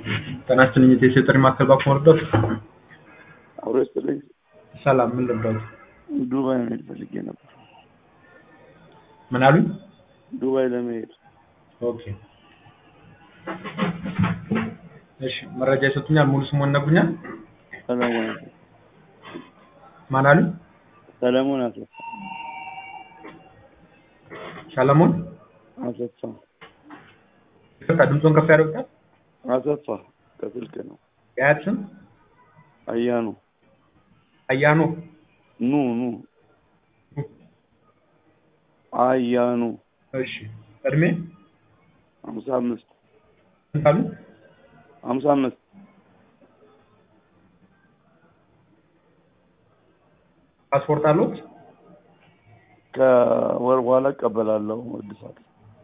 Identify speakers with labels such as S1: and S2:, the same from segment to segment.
S1: ጤና ይስጥልኝ የኢትዮ ጥሪ ማዕከል ባንክ መርዳት
S2: አብሮ ይስጥልኝ።
S1: ሰላም ምን ልርዳዎት?
S2: ዱባይ መሄድ ፈልጌ ነበር።
S1: ምን አሉኝ?
S2: ዱባይ ለመሄድ
S1: ኦኬ እሺ መረጃ ይሰጡኛል? ሙሉ ስሙን ይነግሩኛል?
S2: ሰለሞን አሰፋ
S1: ማን አሉኝ?
S2: ሰለሞን አሰፋ
S1: ሰለሞን
S2: አሰፋ
S1: ይቅርታ ድምፆን ከፍ ያደርጉታል?
S2: አሰፋ ከስልክ ነው።
S1: የአያት ስም
S2: አያኑ
S1: አያኖ
S2: ኑ ኑ አያኑ
S1: እሺ እድሜ
S2: ሀምሳ አምስት
S1: ስንት አሉ?
S2: ሀምሳ አምስት
S1: ፓስፖርት አለዎት?
S2: ከወር በኋላ እቀበላለሁ እድሳት።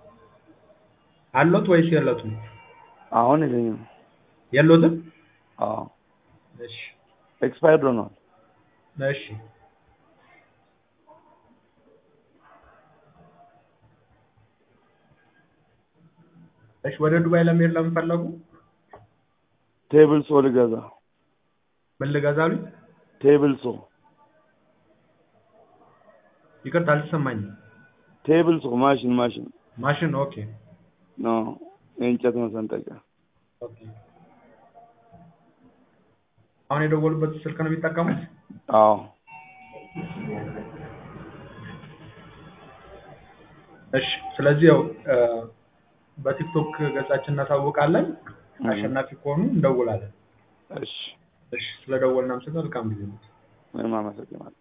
S1: አለዎት ወይስ የለዎትም?
S2: አሁን የለኝም።
S1: የለዎትም?
S2: አዎ
S1: እሺ
S2: ኤክስፓየርድ ሆኗል።
S1: እሺ እሺ ወደ ዱባይ ለመሄድ ለምን ፈለጉ?
S2: ቴብል ሶ ልገዛ
S1: ምን ልገዛ አሉኝ?
S2: ቴብል ሶ
S1: ይቅርታ አልተሰማኝም።
S2: ቴብል ሶ ማሽን ማሽን
S1: ማሽን ኦኬ
S2: ነው የእንጨት መሰንጠቂያ።
S1: ኦኬ አሁን የደወሉበት ስልክ ነው የሚጠቀሙት?
S2: አዎ
S1: እሺ ስለዚህ ያው እ በቲክቶክ ገጻችን እናሳውቃለን። አሸናፊ ከሆኑ እንደውላለን።
S2: እሺ
S1: እሺ ስለደወልን አመሰግናለሁ። መልካም ጊዜ ነው።
S2: ምንም አመሰግናለሁ።